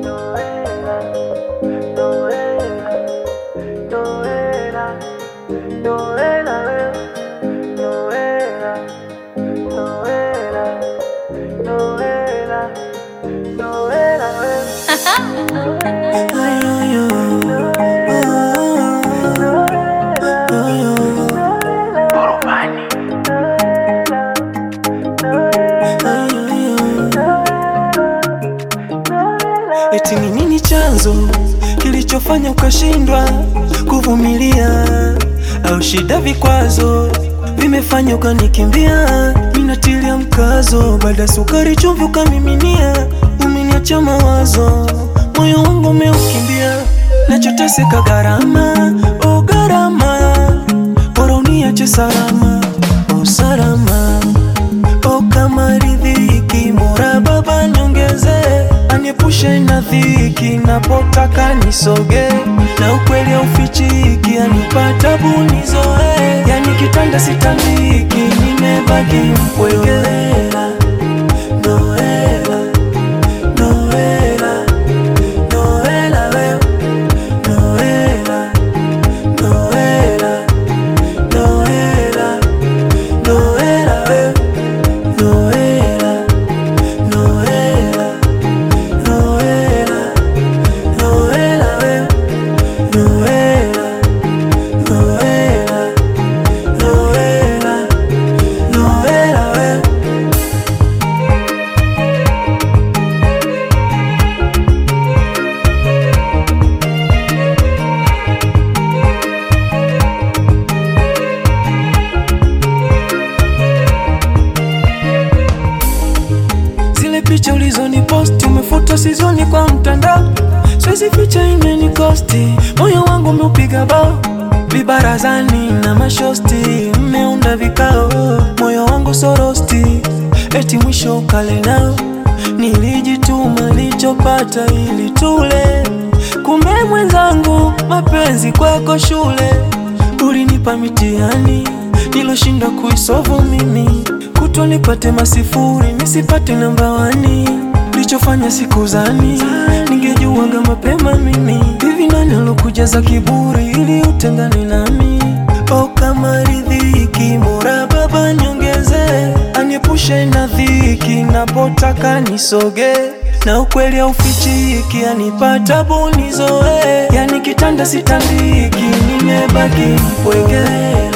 Eti ni nini chanzo kilichofanya ukashindwa kuvumilia, au shida vikwazo vimefanya ukanikimbia? Minatilia mkazo, baada ya sukari chumvi ukamiminia, umeniacha mawazo, moyo wangu umeukimbia, nachoteseka gharama, oh gharama, bora uniache salama, oh salama, oh kama riziki, Mola Baba niongeze, aniepushe na dhiki, napotaka nisoge, na ukweli haufichiki, anipata bunizoe, yani kitanda sitandiki, nimebaki mpweke. Noela, Noela, Noela, wewe, Noela, Noela, Noela, Noela, wewe, Noela, Noela, Noela, Noela, wewe, Noela, Noela, Noela, Noela, wewe. Zile picha ulizoni posti umefuta sizoni kwa mtandao, siwezi ficha imenikosti, moyo wangu umeupiga bao, vibarazani na mashosti, mmeunda vikao, moyo wangu sorosti, eti mwisho ukale nao, nilijituma lichopata ili tule, kumbe mwenzangu mapenzi kwako shule, ulinipa mitihani niloshindwa kuisovu mimi kutwa nipate masifuri nisipate namba wani lichofanya siku zani ningejuaga mapema mimi hivi nani alokujaza kiburi ili utengane nami o kama ridhiki Mola Baba niongeze aniepushe na dhiki napotaka nisoge na ukweli haufichiki anipata bunizoe yani kitanda sitandiki nimebaki mpweke